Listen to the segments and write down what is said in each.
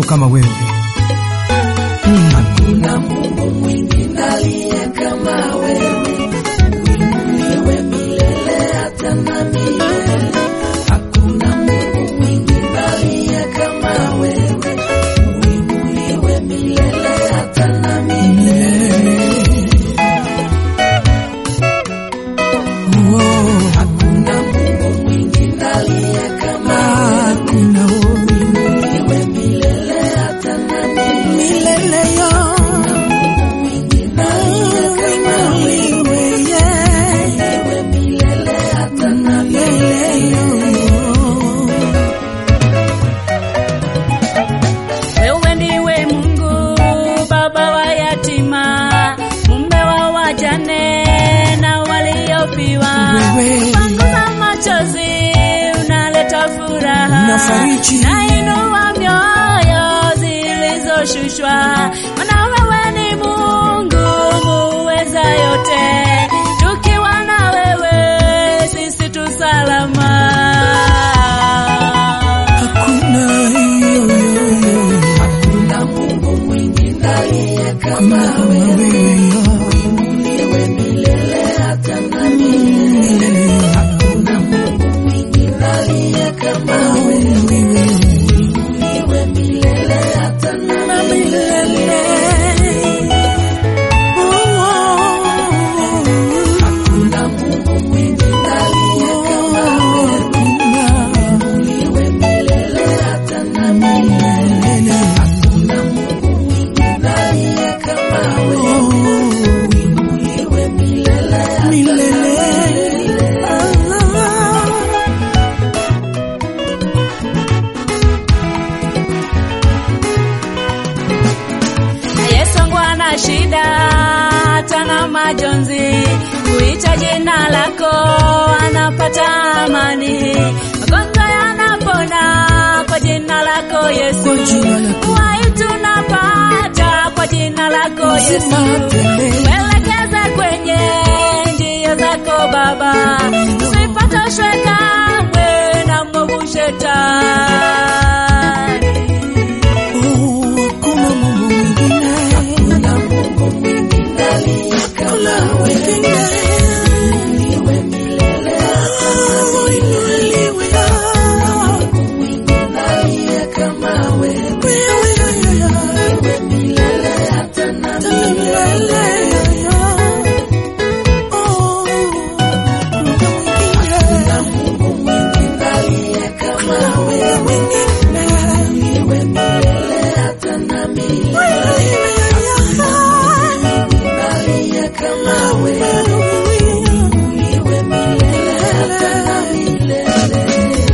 kama wewe. Mm. Hakuna Mungu mwingine aliye kama wewe, uinuliwe milele hata na milele. Hakuna Mungu mwingine aliye kama wewe, uinuliwe milele hata na milele. Oh, Hakuna Mungu mwingine aliye kama hakuna wewe, uinuliwe milele hata na milele. milele yo. Mwingine aliye kama wewe, uinuliwe milele hata na milele. Wewe ndiwe Mungu baba wa yatima, mume wa wajane na waliofiwa. Wewe. Panguza machozi, unaleta furaha, Unafariji. nainua mioyo zilizoshushwa. Maana wewe ni Mungu muweza yote, tukiwa na wewe sisi tu salama. Hakuna yo, yo, yo. Hakuna Mungu mwingine aliye kama Kama wewe, wewe yo. uinuliwe milele hata na milele. Hakuna Mungu mwingine aliye kama wewe, uinuliwe milele hata na milele. Hakuna Mungu mwingine aliye kama wewe, uinuliwe milele hata na milele. Hakuna Mungu mwingine aliye kama wewe, uinuliwe milele hata na milele. Yesu wangu ana shida hata na majonzi, kuita jina lako anapata amani, magonjwa yanapona kwa jina lako Yesu, Kwa jina lako. uhai tunapata kwa jina lako Yesu, Tele. tuelekeze kwenye njia zako Baba, tusipatoshwe kamwe na mwovu shetani. Oh, hakuna Mungu mwingine. Hakuna Mungu mwingine aliye kama wewe, uinuliwe milele hata na milele. Mungu mwingine aliye kama wewe, uinuliwe milele hata na milele. Hakuna Mungu mwingine aliye kama wewe, uinuliwe milele hata na milele. Mwingine aliye kama wewe, uinuliwe milele hata na milele.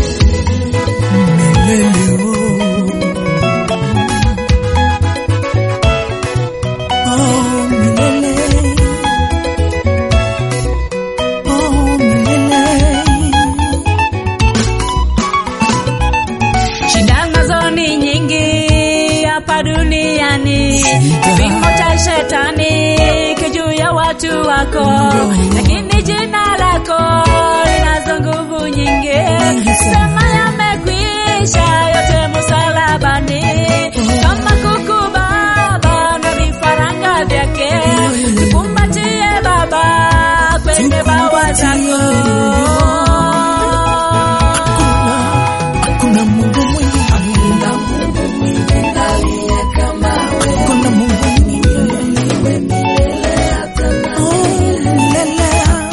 Shida nazo ni nyingi hapa duniani, kipimo cha shetani kijuu ya watu wako, lakini jina lako linazo nguvu nyingi. Sema yamekwisha yote msalabani, kama kuku baba na vifaranga vyake, tukumbatie Baba kwenye bawa zako. Hakuna Mungu mwingine. Hakuna Mungu mwingine aliye kama wewe, Hakuna Mungu mwingine. uinuliwe milele hata na Oh, milele.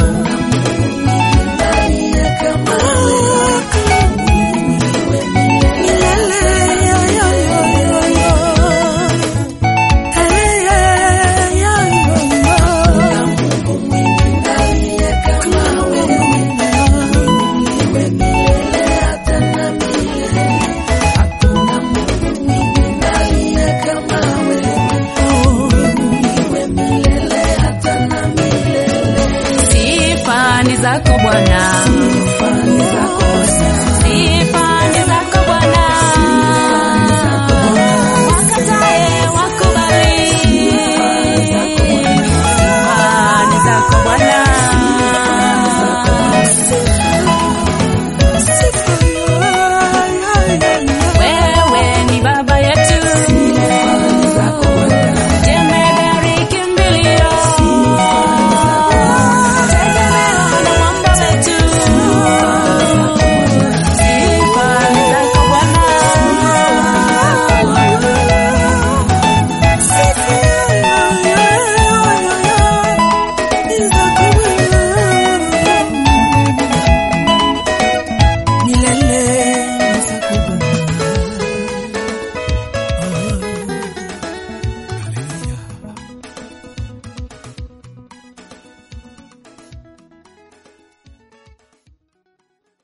aliye kama wewe, uinuliwe milele Milele, yo, yo, yo, yo, yo. Hey, hey, yo, yo, yo. Hakuna Mungu mwingine aliye kama wewe, uinuliwe milele hata na milele. Hakuna Mungu mwingine aliye kama wewe, uinuliwe milele hata na milele. Sifa ni zako Bwana, Sifa ni zako sana. sifa